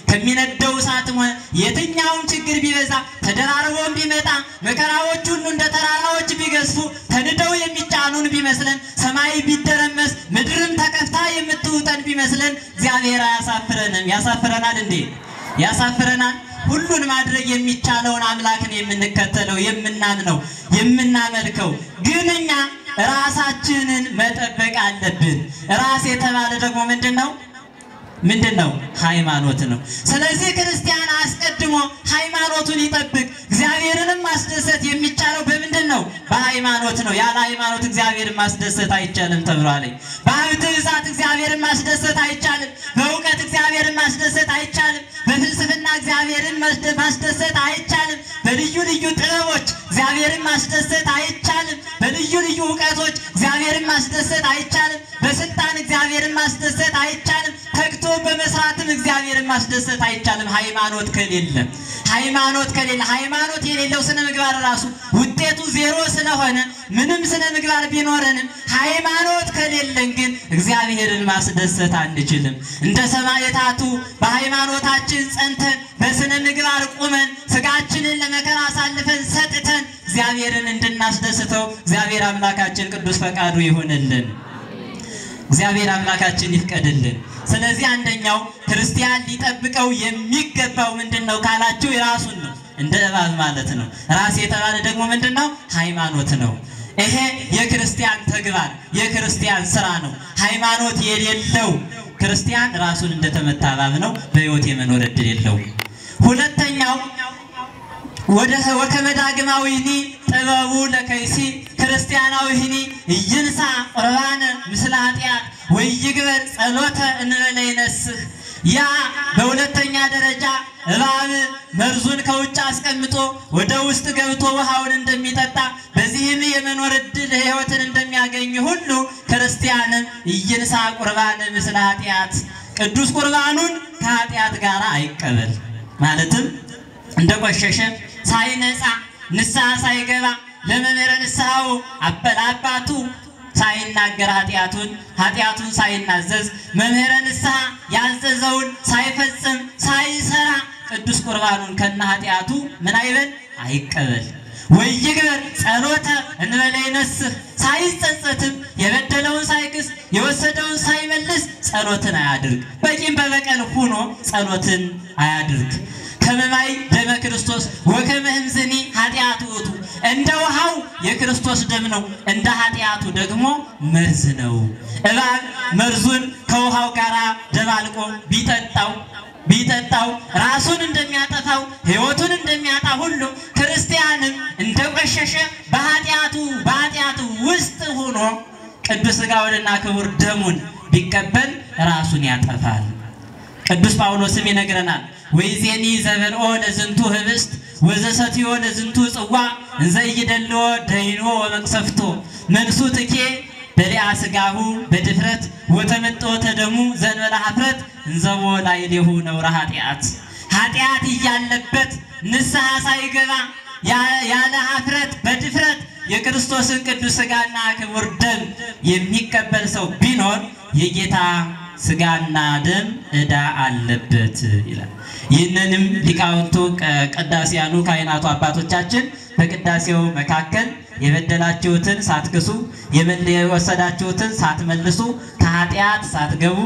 ከሚነደው እሳትም ሆነ የትኛውም ችግር ቢበዛ ተደራርቦም ቢመጣ መከራዎች ሁሉ እንደ ተራራዎች ቢገዝፉ ተንደው የሚጫኑን ቢመስለን ሰማይ ቢደረመስ ምድርም ተከፍታ የምትውጠን ቢመስለን እግዚአብሔር አያሳፍረንም። ያሳፍረናል እንዴ? ያሳፍረናል። ሁሉን ማድረግ የሚቻለውን አምላክን የምንከተለው የምናምነው የምናመልከው ግን እኛ ራሳችንን መጠበቅ አለብን። ራስ የተባለ ደግሞ ምንድን ነው? ምንድን ነው? ሃይማኖት ነው። ስለዚህ ክርስቲያን አስቀድሞ ሃይማኖቱን ይጠብቅ። እግዚአብሔርንም ማስደሰት የሚቻለው በምንድን ነው? በሃይማኖት ነው። ያለ ሃይማኖት እግዚአብሔርን ማስደሰት አይቻልም ተብሏል። በሀብት ብዛት እግዚአብሔርን ማስደሰት አይቻልም። በእውቀት እግዚአብሔርን ማስደሰት አይቻልም። በፍልስፍና እግዚአብሔርን ማስደሰት አይቻልም። በልዩ ልዩ ጥበቦች እግዚአብሔርን ማስደሰት አይቻልም። በልዩ ልዩ እውቀቶች እግዚአብሔርን ማስደሰት አይቻልም። በስልጣን እግዚአብሔርን ማስደሰት አይቻልም። ተግቶ በመስራትም እግዚአብሔርን ማስደሰት አይቻልም። ሃይማኖት ከሌለ ሃይማኖት ከሌለ ሃይማኖት የሌለው ስነ ምግባር ራሱ ውጤቱ ዜሮ ስለሆነ ምንም ስነ ምግባር ቢኖረንም ሃይማኖት ከሌለን ግን እግዚአብሔርን ማስደሰት አንችልም። እንደ ሰማዕታቱ በሃይማኖታችን ጸንተን በስነ ምግባር ቁመን ስጋችንን ለመከራ አሳልፈን ሰጥተን እግዚአብሔርን እንድናስደስተው እግዚአብሔር አምላካችን ቅዱስ ፈቃዱ ይሆንልን። እግዚአብሔር አምላካችን ይፍቀድልን። ስለዚህ አንደኛው ክርስቲያን ሊጠብቀው የሚገባው ምንድን ነው ካላችሁ የራሱን ነው፣ እንደ እባብ ማለት ነው። ራስ የተባለ ደግሞ ምንድን ነው? ሃይማኖት ነው። ይሄ የክርስቲያን ተግባር የክርስቲያን ስራ ነው። ሃይማኖት የሌለው ክርስቲያን ራሱን እንደተመታ እባብ ነው። በሕይወት የመኖር እድል የለውም። ሁለተኛው ወደ ወከመ ዳግማዊኒ ጥበቡ ለከይሲ ክርስቲያናዊኒ ይንሳ ቁርባነ ምስለ ኃጢአት ወይግበር ጸሎተ እንበለ ይነስህ። ያ በሁለተኛ ደረጃ እባብ መርዙን ከውጭ አስቀምጦ ወደ ውስጥ ገብቶ ውሃውን እንደሚጠጣ በዚህም የመኖር እድል ሕይወትን እንደሚያገኝ ሁሉ ክርስቲያንም ይንሳ ቁርባነ ምስለ ኃጢአት ቅዱስ ቁርባኑን ከኃጢአት ጋር አይቀበል ማለትም እንደቆሸሸ ሳይነጻ ንስሐ ሳይገባ ለመምህረ ንስሐው አባቱ ሳይናገር ኃጢአቱን ኃጢአቱን ሳይናዘዝ መምህረ ንስሐ ያዘዘውን ሳይፈጽም ሳይሰራ ቅዱስ ቁርባኑን ከነ ኃጢአቱ ምን አይበል አይቀበል። ወይግበር ጸሎተ እንበለ ይነስህ ሳይጸጸትም የበደለውን ሳይክስ የወሰደውን ሳይመልስ ጸሎትን አያድርግ። በቂም በበቀል ሁኖ ጸሎትን አያድርግ። ከመማይ ደመ ክርስቶስ ወከመ እምዝኒ ኃጢአቱ ውእቱ እንደ ውሃው የክርስቶስ ደም ነው፣ እንደ ኃጢአቱ ደግሞ መርዝ ነው። እባብ መርዙን ከውሃው ጋር ደባልቆ ቢጠጣው ቢጠጣው ራሱን እንደሚያጠፋው ሕይወቱን እንደሚያጣ ሁሉ ክርስቲያንም እንደቆሸሸ በኃጢአቱ በኃጢአቱ ውስጥ ሆኖ ቅዱስ ሥጋውንና ክቡር ደሙን ቢቀበል ራሱን ያጠፋል። ቅዱስ ጳውሎስም ይነግረናል ወይዜኒ ዘበልኦ ለዝንቱ ህብስት ወዘሰትዮ ለዝንቱ ጽዋ እንዘ ኢይደልዎ ደይኖ ወመቅሰፍቶ መንሱ ትኬ በሊአ ሥጋሁ በድፍረት ወተመጥኦ ተደሙ ዘንበለ ኀፍረት እንዘቦ ላዕሌሁ ነውረ ኃጢአት ኃጢአት እያለበት ንስሐ ሳይገባ ያለ ኀፍረት በድፍረት የክርስቶስን ቅዱስ ሥጋና ክቡር ደም የሚቀበል ሰው ቢኖር የጌታ ሥጋና ደም ዕዳ አለበት ይላል። ይህንንም ሊቃውንቱ ቅዳሴያኑ ካህናቱ አባቶቻችን በቅዳሴው መካከል የበደላችሁትን ሳትክሱ የወሰዳችሁትን ሳትመልሱ ከኃጢአት ሳትገቡ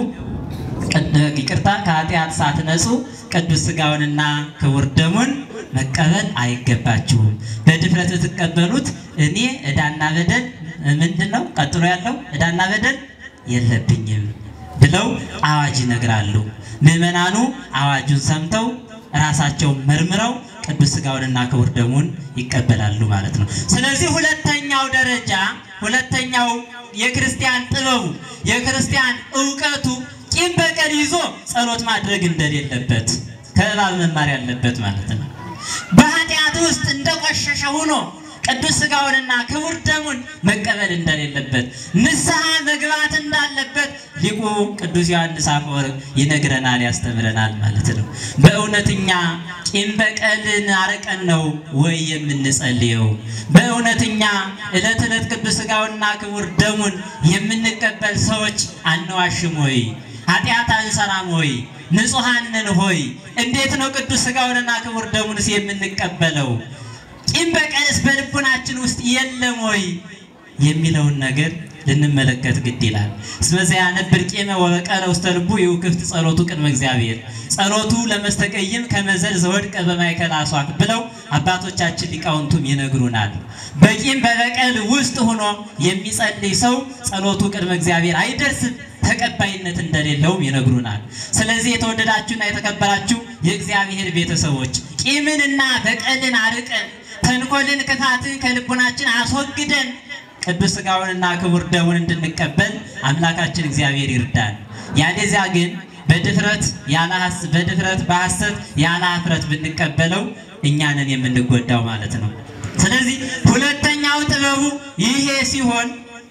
ይቅርታ ከኃጢአት ሳትነጹ ቅዱስ ሥጋውንና ክቡር ደሙን መቀበል አይገባችሁም። በድፍረት ብትቀበሉት እኔ ዕዳና በደል ምንድን ነው? ቀጥሎ ያለው ዕዳና በደል የለብኝም ብለው አዋጅ ይነግራሉ። ምዕመናኑ አዋጁን ሰምተው ራሳቸውን መርምረው ቅዱስ ሥጋውንና ክቡር ደሙን ይቀበላሉ ማለት ነው። ስለዚህ ሁለተኛው ደረጃ ሁለተኛው የክርስቲያን ጥበቡ የክርስቲያን እውቀቱ ቂም በቀል ይዞ ጸሎት ማድረግ እንደሌለበት ከእባብ መማር ያለበት ማለት ነው። በኃጢአት ውስጥ እንደቆሸሸ ሆኖ ቅዱስ ሥጋውንና ክቡር ደሙን መቀበል እንደሌለበት ንስሐ መግባት እንዳለበት ሊቁ ቅዱስ ዮሐንስ አፈወርቅ ይነግረናል፣ ያስተምረናል ማለት ነው። በእውነተኛ ቂም በቀልን አርቀን ነው ወይ የምንጸልየው? በእውነተኛ ዕለት ዕለት ቅዱስ ሥጋውንና ክቡር ደሙን የምንቀበል ሰዎች አንዋሽም ወይ? ኃጢአት አንሰራም ሆይ ንጹሐንን ሆይ እንዴት ነው ቅዱስ ሥጋውንና ክቡር ደሙንስ የምንቀበለው? ቂም በቀልስ በልቡናችን ውስጥ የለም ወይ የሚለውን ነገር ልንመለከት ግድ ይላል። እስመዚያ ነብር ቂመ ወበቀለ ውስተ ልቡ ይውክፍት ጸሎቱ ቅድመ እግዚአብሔር ጸሎቱ ለመስተቀይም ከመዘል ዘወድቀ በማእከለ አስዋክ ብለው አባቶቻችን ሊቃውንቱም ይነግሩናል። በቂም በበቀል ውስጥ ሆኖ የሚጸልይ ሰው ጸሎቱ ቅድመ እግዚአብሔር አይደርስም፣ ተቀባይነት እንደሌለውም ይነግሩናል። ስለዚህ የተወደዳችሁና የተከበራችሁ የእግዚአብሔር ቤተሰቦች ቂምንና በቀልን አርቀን ተንኮልን፣ ክፋትን ከልቡናችን አስወግደን ቅዱስ ሥጋውንና ክቡር ደሙን እንድንቀበል አምላካችን እግዚአብሔር ይርዳን። ያለዚያ ግን በድፍረት ያለ ሐስ- በድፍረት በሐሰት ያለ ኀፍረት ብንቀበለው እኛንን የምንጎዳው ማለት ነው። ስለዚህ ሁለተኛው ጥበቡ ይሄ ሲሆን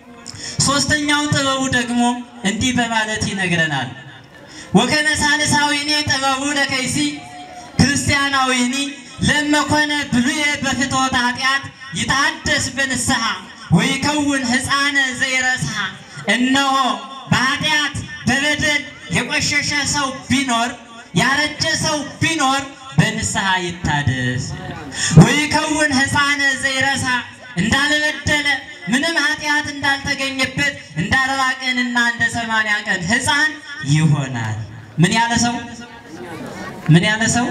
ሶስተኛው ጥበቡ ደግሞ እንዲህ በማለት ይነግረናል። ወከመ ሳልሳዊኒ ጥበቡ ለከይሲ ክርስቲያናዊኒ ለመኮነ ብሉየ በፍትወተ ኃጢአት ይታደስ በንስሐ ወይከውን ሕፃነ ዘይረስሐ። እነሆ በኃጢአት በበደል የቆሸሸ ሰው ቢኖር ያረጀ ሰው ቢኖር በንስሐ ይታደስ። ወይከውን ሕፃነ ዘይረስሐ እንዳልበደለ ምንም ኃጢአት እንዳልተገኘበት እንደ አርባ ቀንና እንደ ሰማንያ ቀን ሕፃን ይሆናል። ምን ያለ ሰው ምን ያለ ሰው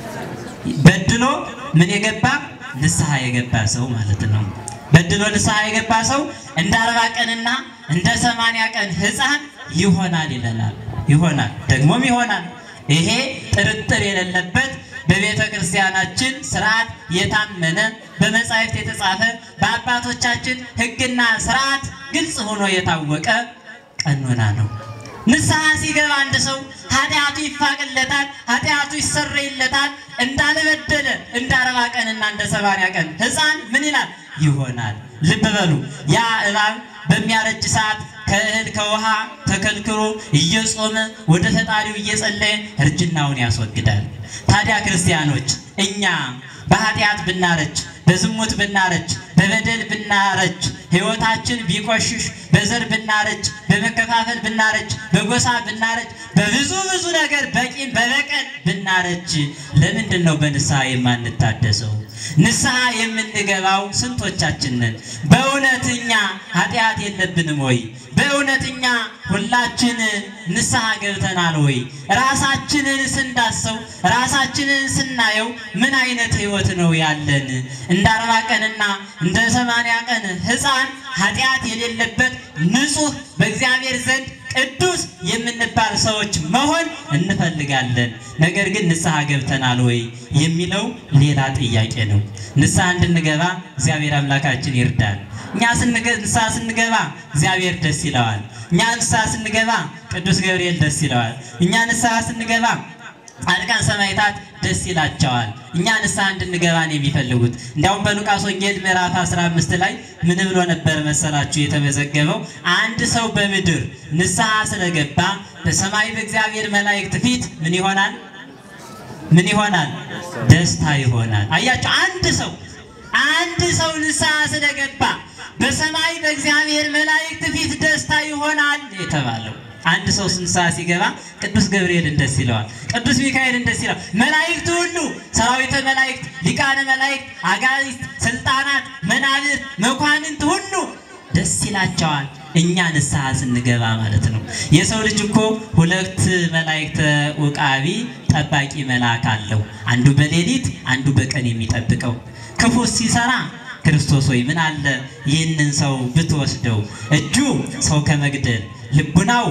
በድሎ ምን የገባ ንስሐ የገባ ሰው ማለት ነው። በድሎ ንስሐ የገባ ሰው እንደ አርባ ቀንና እንደ ሰማንያ ቀን ሕፃን ይሆናል ይለናል። ይሆናል ደግሞም ይሆናል። ይሄ ጥርጥር የሌለበት በቤተ ክርስቲያናችን ስርዓት የታመነ በመጻሕፍት የተጻፈ በአባቶቻችን ሕግና ስርዓት ግልጽ ሆኖ የታወቀ ቀኖና ነው። ንስሐ ሲገባ አንድ ሰው ኃጢአቱ ይፋቅለታል፣ ኃጢአቱ ይሰረይለታል። እንዳልበደለ እንደ አርባ ቀንና እንደ ሰማንያ ቀን ሕፃን ምን ይላል ይሆናል። ልብ በሉ ያ እባብ በሚያረጅ ሰዓት ከእህል ከውሃ ተከልክሎ እየጾመ ወደ ፈጣሪው እየጸለየ እርጅናውን ያስወግዳል። ታዲያ ክርስቲያኖች እኛ በኃጢአት ብናረጅ፣ በዝሙት ብናረጅ፣ በበደል ብናረጅ፣ ሕይወታችን ቢቆሽሽ፣ በዘር ብናረጅ፣ በመከፋፈል ብናረጅ፣ በጎሳ ብናረጅ፣ በብዙ ብዙ ነገር በቂም በበቀል ብናረጅ ለምንድን ነው በንስሐ የማንታደሰው? ንስሐ የምንገባው ስንቶቻችን ነን? በእውነትኛ ኃጢአት የለብንም ወይ? በእውነትኛ ሁላችን ንስሐ ገብተናል ወይ? ራሳችንን ስንዳሰው ራሳችንን ስናየው ምን አይነት ሕይወት ነው ያለን? እንደ አርባ ቀንና እንደ ሰማንያ ቀን ሕፃን ኃጢአት የሌለበት ንጹሕ በእግዚአብሔር ዘንድ ቅዱስ የምንባል ሰዎች መሆን እንፈልጋለን። ነገር ግን ንስሐ ገብተናል ወይ የሚለው ሌላ ጥያቄ ነው። ንስሐ እንድንገባ እግዚአብሔር አምላካችን ይርዳል። እኛ ስንገ- ንስሐ ስንገባ እግዚአብሔር ደስ ይለዋል። እኛ ንስሐ ስንገባ ቅዱስ ገብርኤል ደስ ይለዋል። እኛ ንስሐ ስንገባ ጻድቃን ሰማዕታት ደስ ይላቸዋል። እኛ ንስሐ እንድንገባ ነው የሚፈልጉት። እንዲያውም በሉቃስ ወንጌል ምዕራፍ 15 ላይ ምን ብሎ ነበር መሰላችሁ የተመዘገበው? አንድ ሰው በምድር ንስሐ ስለገባ በሰማይ በእግዚአብሔር መላእክት ፊት ምን ይሆናል? ምን ይሆናል? ደስታ ይሆናል። አያቸው አንድ ሰው አንድ ሰው ንስሐ ስለገባ በሰማይ በእግዚአብሔር መላእክት ፊት ደስታ ይሆናል የተባለው አንድ ሰው ንስሐ ሲገባ ቅዱስ ገብርኤልን ደስ ይለዋል፣ ቅዱስ ሚካኤልን ደስ ይለዋል። መላእክት ሁሉ ሰራዊተ መላእክት፣ ሊቃነ መላእክት፣ አጋዕዝት፣ ስልጣናት፣ መናብርት፣ መኳንንት ሁሉ ደስ ይላቸዋል። እኛ ንስሐ ስንገባ ማለት ነው። የሰው ልጅ እኮ ሁለት መላእክተ ውቃቢ ጠባቂ መልአክ አለው። አንዱ በሌሊት አንዱ በቀን የሚጠብቀው ክፉ ሲሰራ ክርስቶስ ሆይ ምን አለ ይህንን ሰው ብትወስደው፣ እጁ ሰው ከመግደል ልቡናው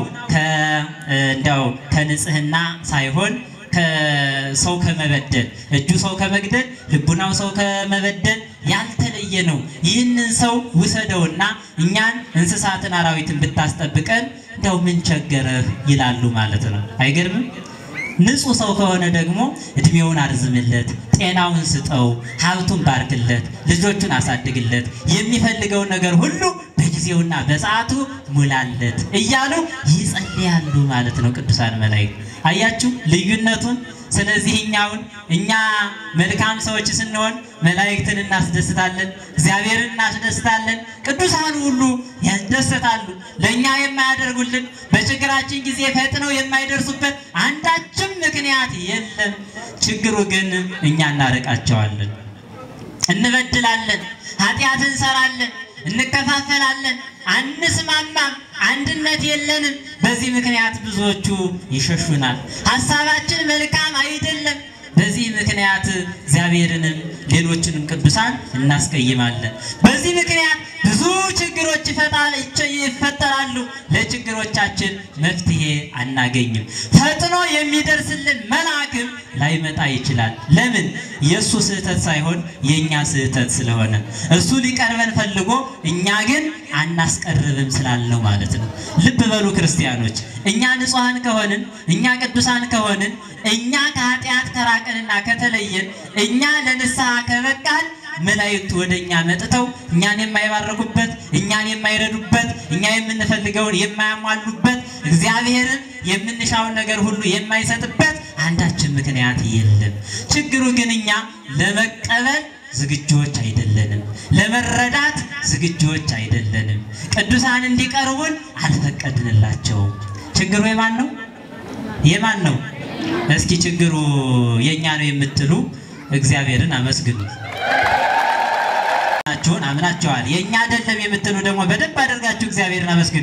እንዲያው ከንጽህና ሳይሆን ከሰው ከመበደል እጁ ሰው ከመግደል ልቡናው ሰው ከመበደል ያልተለየ ነው። ይህንን ሰው ውሰደውና እኛን እንስሳትን አራዊትን ብታስጠብቀን እንዲያው ምን ቸገረህ ይላሉ ማለት ነው። አይገርምም? ንጹህ ሰው ከሆነ ደግሞ እድሜውን አርዝምለት፣ ጤናውን ስጠው፣ ሀብቱን ባርክለት፣ ልጆቹን አሳድግለት፣ የሚፈልገውን ነገር ሁሉ በጊዜውና በሰዓቱ ሙላለት እያሉ ይጸልያሉ ማለት ነው ቅዱሳን መላእክት። አያችሁ ልዩነቱን። ስለዚህ እኛውን እኛ መልካም ሰዎች ስንሆን መላእክትን እናስደስታለን፣ እግዚአብሔርን እናስደስታለን፣ ቅዱሳን ሁሉ ያስደስታሉ። ለእኛ የማያደርጉልን በችግራችን ጊዜ ፈጥነው የማይደርሱበት አንዳችም ምክንያት የለም። ችግሩ ግን እኛ እናርቃቸዋለን፣ እንበድላለን፣ ኃጢአት እንሰራለን፣ እንከፋፈላለን፣ አንስማማም፣ አንድነት የለንም። በዚህ ምክንያት ብዙዎቹ ይሸሹናል። ሀሳባችን መልካም አይደለም። በዚህ ምክንያት እግዚአብሔርንም ሌሎችንም ቅዱሳን እናስቀይማለን። በዚህ ምክንያት ብዙ ችግሮች ይፈጣል ይፈጠራሉ። ለችግሮቻችን መፍትሄ አናገኝም። ፈጥኖ የሚደርስልን መልአክም ላይመጣ ይችላል። ለምን? የእሱ ስህተት ሳይሆን የእኛ ስህተት ስለሆነ እሱ ሊቀርበን ፈልጎ እኛ ግን አናስቀርብም ስላልነው ማለት ነው። ልብ በሉ ክርስቲያኖች፣ እኛ ንጹሐን ከሆንን እኛ ቅዱሳን ከሆንን እኛ ከኃጢአት ከራቅንና ከተለየን እኛ ለንስሐ ከበቃን መላእክቱ ወደ እኛ መጥተው እኛን የማይባረኩበት እኛን የማይረዱበት እኛ የምንፈልገውን የማያሟሉበት እግዚአብሔርን የምንሻውን ነገር ሁሉ የማይሰጥበት አንዳችን ምክንያት የለም። ችግሩ ግን እኛ ለመቀበል ዝግጁዎች አይደለንም። ለመረዳት ዝግጁዎች አይደለንም። ቅዱሳን እንዲቀርቡን አልፈቀድንላቸውም። ችግሩ የማን ነው? የማን ነው? እስኪ ችግሩ የእኛ ነው የምትሉ እግዚአብሔርን አመስግኑ። ናችሁን አምናችኋል። የእኛ አይደለም የምትሉ ደግሞ በደንብ አድርጋችሁ እግዚአብሔርን አመስግኑ።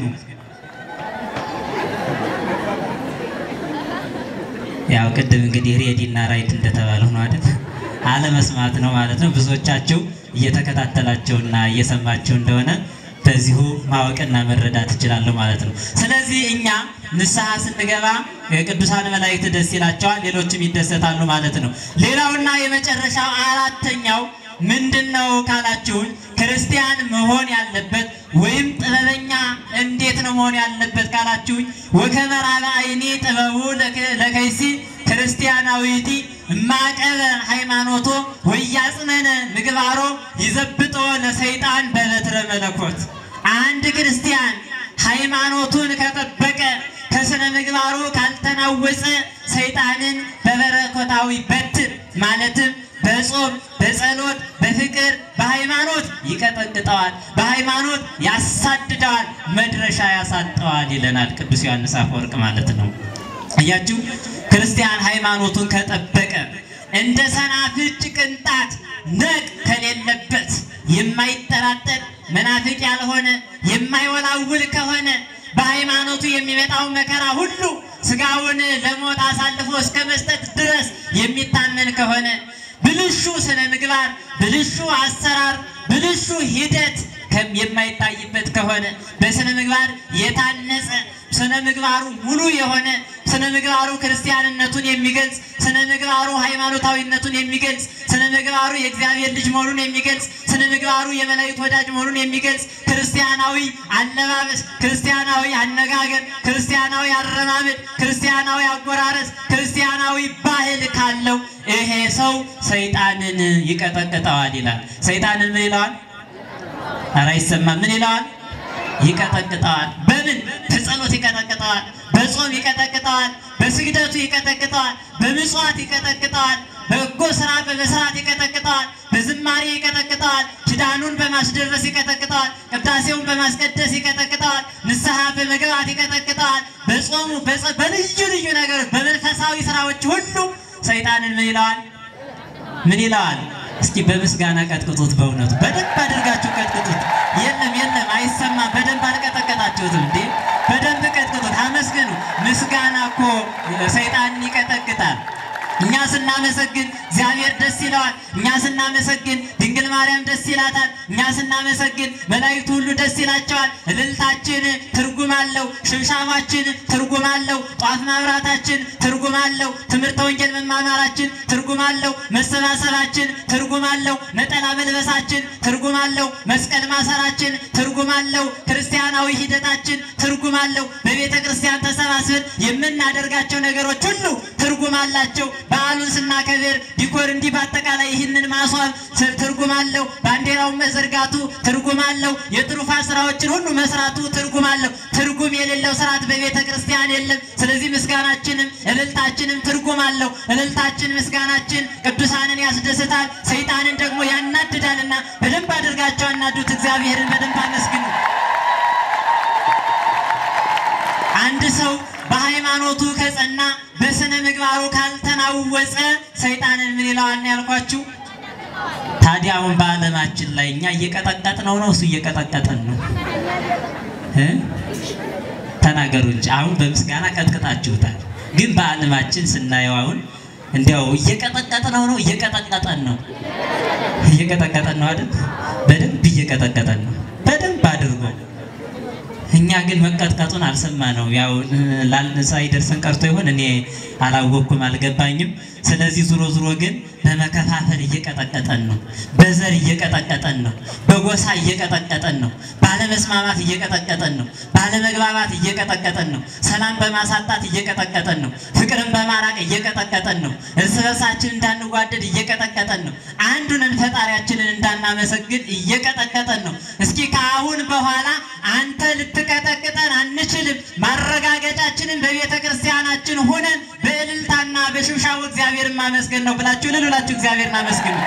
ያው ቅድም እንግዲህ ሬዲ እና ራይት እንደተባለው ነው አይደል? አለመስማት ነው ማለት ነው። ብዙዎቻችሁ እየተከታተላቸውና እየሰማቸው እንደሆነ በዚሁ ማወቅና መረዳት እችላለሁ ማለት ነው። ስለዚህ እኛ ንስሐ ስንገባ የቅዱሳን መላእክት ደስ ይላቸዋል፣ ሌሎችም ይደሰታሉ ማለት ነው። ሌላውና የመጨረሻው አራተኛው ምንድን ነው ካላችሁን፣ ክርስቲያን መሆን ያለበት ወይም ጥበበኛ እንዴት ነው መሆን ያለበት ካላችሁኝ፣ ወከመራበ አይኔ ጥበቡ ለከይሲ ክርስቲያናዊቲ እማቀበ ሃይማኖቶ ወያጽነነ ምግባሮ ይዘብጦ ለሰይጣን በበትረ መለኮት። አንድ ክርስቲያን ሃይማኖቱን ከጠበቀ ከስነ ምግባሩ ካልተናወፀ ሰይጣንን በበረከታዊ በትር ማለትም በጾም በጸሎት በፍቅር በሃይማኖት ይቀጠቅጠዋል፣ በሃይማኖት ያሳድደዋል፣ መድረሻ ያሳጠዋል ይለናል ቅዱስ ዮሐንስ አፈወርቅ ማለት ነው። እያችሁ ክርስቲያን ሃይማኖቱን ከጠበቀ እንደ ሰናፍጭ ቅንጣት ነቅ ከሌለበት የማይጠራጠር መናፍቅ ያልሆነ የማይወላውል ከሆነ በሃይማኖቱ የሚመጣው መከራ ሁሉ ስጋውን ለሞት አሳልፎ እስከ መስጠት ድረስ የሚታመን ከሆነ ብልሹ ስነ ምግባር፣ ብልሹ አሰራር፣ ብልሹ ሂደት የማይታይበት ከሆነ በስነ ምግባር የታነጸ ስነ ምግባሩ ሙሉ የሆነ ስነ ምግባሩ ክርስቲያንነቱን የሚገልጽ ስነ ምግባሩ ሃይማኖታዊነቱን የሚገልጽ ስነ ምግባሩ የእግዚአብሔር ልጅ መሆኑን የሚገልጽ ስነ ምግባሩ የመላእክት ወዳጅ መሆኑን የሚገልጽ ክርስቲያናዊ አለባበስ፣ ክርስቲያናዊ አነጋገር፣ ክርስቲያናዊ አረማመድ፣ ክርስቲያናዊ አጎራረስ፣ ክርስቲያናዊ ባህል ካለው ይሄ ሰው ሰይጣንን ይቀጠቅጠዋል ይላል። ሰይጣንን ምን ይለዋል? ኧረ አይሰማም። ምን ይለዋል? ይቀጠቅጠዋል። በምን? በጸሎት ይቀጠቅጠዋል። በጾም ይቀጠቅጠዋል። በስግደቱ ይቀጠቅጠዋል። በምጽዋት ይቀጠቅጠዋል። በጎ ስራ በመስራት ይቀጠቅጠዋል። በዝማሬ ይቀጠቅጠዋል። ኪዳኑን በማስደረስ ይቀጠቅጠዋል። ቅዳሴውን በማስቀደስ ይቀጠቅጠዋል። ንስሐ በመግባት ይቀጠቅጠዋል። በጾሙ በልዩ ልዩ ነገሮች በመንፈሳዊ ስራዎች ሁሉ ሰይጣንን ምን ይለዋል? ምን ይለዋል? እስኪ በምስጋና ቀጥቅጡት። በእውነቱ በደንብ አድርጋችሁ ቀጥቅጡት። የለም የለም፣ አይሰማም። በደንብ አልቀጠቀጣችሁትም እንዴ? በደንብ ቀጥቅጡት፣ አመስግኑ። ምስጋና እኮ ሰይጣንን ይቀጠቅጣል። እኛ ስናመሰግን እግዚአብሔር ደስ ይለዋል። እኛ ስናመሰግን ድንግል ማርያም ደስ ይላታል። እኛ ስናመሰግን መላእክቱ ሁሉ ደስ ይላቸዋል። እልልታችን ትርጉም አለው። ሽብሻባችን ትርጉም አለው። ጧፍ ማብራታችን ትርጉም አለው። ትምህርተ ወንጌል መማማራችን ትርጉም አለው። መሰባሰባችን ትርጉም አለው። ነጠላ መልበሳችን ትርጉም አለው። መስቀል ማሰራችን ትርጉም አለው። ክርስቲያናዊ ሂደታችን ትርጉም አለው። በቤተ ክርስቲያን ተሰባስበን የምናደርጋቸው ነገሮች ሁሉ ትርጉም አላቸው። በዓሉ በዓሉን ስናከብር ዲኮር እንዲህ በአጠቃላይ ይህንን ማስዋብ ስ- ትርጉም አለው። ባንዲራውን መዘርጋቱ ትርጉም አለው። የትሩፋት ስራዎችን ሁሉ መስራቱ ትርጉም አለው። ትርጉም የሌለው ስርዓት በቤተ ክርስቲያን የለም። ስለዚህ ምስጋናችንም እልልታችንም ትርጉም አለው። እልልታችን ምስጋናችን ቅዱሳንን ያስደስታል፣ ሰይጣንን ደግሞ ያናድዳልና በደንብ አድርጋቸው አናዱት። እግዚአብሔርን በደንብ አመስግኑ። አንድ ሰው በሃይማኖቱ ከጸና በስነ ምግባሩ ካልተናወጸ ሰይጣንን ምን ይለዋል ነው ያልኳችሁ? ታዲያ አሁን በዓለማችን ላይ እኛ እየቀጠቀጥ ነው ነው እሱ እየቀጠቀጠን ነው እ? ተናገሩ እንጂ አሁን በምስጋና ቀጥቅጣችሁታል። ግን በዓለማችን ስናየው አሁን እንዲያው እየቀጠቀጥ ነው ነው እየቀጠቀጠን ነው እየቀጠቀጠን ነው አይደል? በደንብ እየቀጠቀጠን ነው በደንብ አድርጎ እኛ ግን መቀጥቀጡን አልሰማ ነው። ያው ሳይደርሰን ቀርቶ ይሆን እኔ አላወቅኩም፣ አልገባኝም። ስለዚህ ዙሮ ዙሮ ግን በመከፋፈል እየቀጠቀጠን ነው፣ በዘር እየቀጠቀጠን ነው፣ በጎሳ እየቀጠቀጠን ነው፣ ባለመስማማት እየቀጠቀጠን ነው፣ ባለመግባባት እየቀጠቀጠን ነው፣ ሰላም በማሳጣት እየቀጠቀጠን ነው፣ ፍቅርን በማራቅ እየቀጠቀጠን ነው፣ እርስ በርሳችን እንዳንጓደድ እየቀጠቀጠን ነው፣ አንዱንን ፈጣሪያችንን እንዳናመሰግን እየቀጠቀጠን ነው። እስኪ ከአሁን በኋላ አንተ ልትቀጠቅጠን አንችልም። ማረጋገጫችንን በቤተ ክርስቲያናችን ሆነን በእልልታና በሽብሻው እግዚአብሔርን ማመስገን ነው ብላችሁ እልል ብላችሁ እግዚአብሔርን አመስግኑ።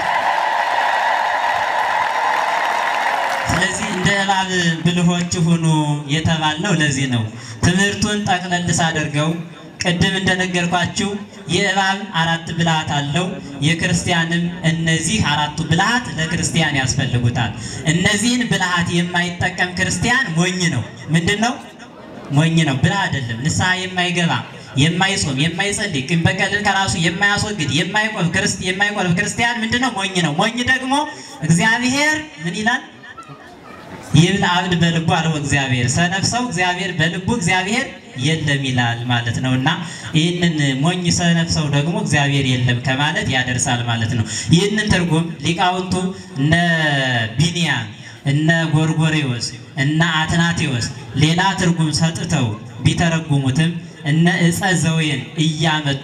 ስለዚህ እንደ እባብ ብልሆች ሁኑ የተባልነው ለዚህ ነው። ትምህርቱን ጠቅለል ሳደርገው ቅድም እንደነገርኳችሁ የእባብ አራት ብልሃት አለው። የክርስቲያንም እነዚህ አራቱ ብልሃት ለክርስቲያን ያስፈልጉታል። እነዚህን ብልሃት የማይጠቀም ክርስቲያን ሞኝ ነው። ምንድን ነው? ሞኝ ነው። ብልህ አይደለም። ንስሐ የማይገባ የማይጾም፣ የማይጸልይ፣ ቂም በቀልን ከራሱ የማያስወግድ የማይቆርብ ክርስት- የማይቆርብ ክርስቲያን ምንድን ነው? ሞኝ ነው። ሞኝ ደግሞ እግዚአብሔር ምን ይላል? ይብል አብድ በልቡ አልቦ እግዚአብሔር ሰነፍ ሰው እግዚአብሔር በልቡ እግዚአብሔር የለም ይላል ማለት ነው። እና ይህንን ሞኝ ሰነፍ ሰው ደግሞ እግዚአብሔር የለም ከማለት ያደርሳል ማለት ነው። ይህንን ትርጉም ሊቃውንቱ እነ ቢንያም እነ ጎርጎሬዎስ እነ አትናቴዎስ ሌላ ትርጉም ሰጥተው ቢተረጉሙትም እነ ዕፀ ዘዌን እያመጡ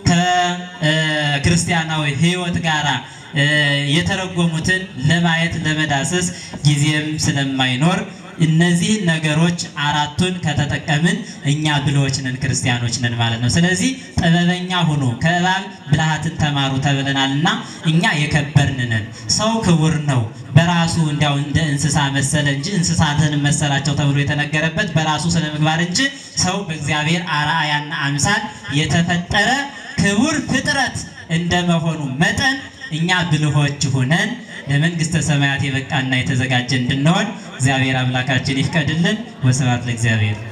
ከክርስቲያናዊ ሕይወት ጋራ እ የተረጎሙትን ለማየት ለመዳሰስ ጊዜም ስለማይኖር እነዚህን ነገሮች አራቱን ከተጠቀምን እኛ ብልሆች ነን፣ ክርስቲያኖች ነን ማለት ነው። ስለዚህ ጥበበኛ ሁኑ፣ ከእባብ ብልሃትን ተማሩ ተብለናል እና እኛ የከበርን ነን። ሰው ክቡር ነው በራሱ እንዲያው እንደ እንስሳ መሰለ እንጂ እንስሳትን መሰላቸው ተብሎ የተነገረበት በራሱ ስነ ምግባር እንጂ ሰው በእግዚአብሔር አርአያና አምሳል የተፈጠረ ክቡር ፍጥረት እንደመሆኑ መጠን እኛ ብልሆች ሁነን ለመንግስተ ሰማያት የበቃና የተዘጋጀ እንድንሆን እግዚአብሔር አምላካችን ይፍቀድልን። ወስብሐት ለእግዚአብሔር።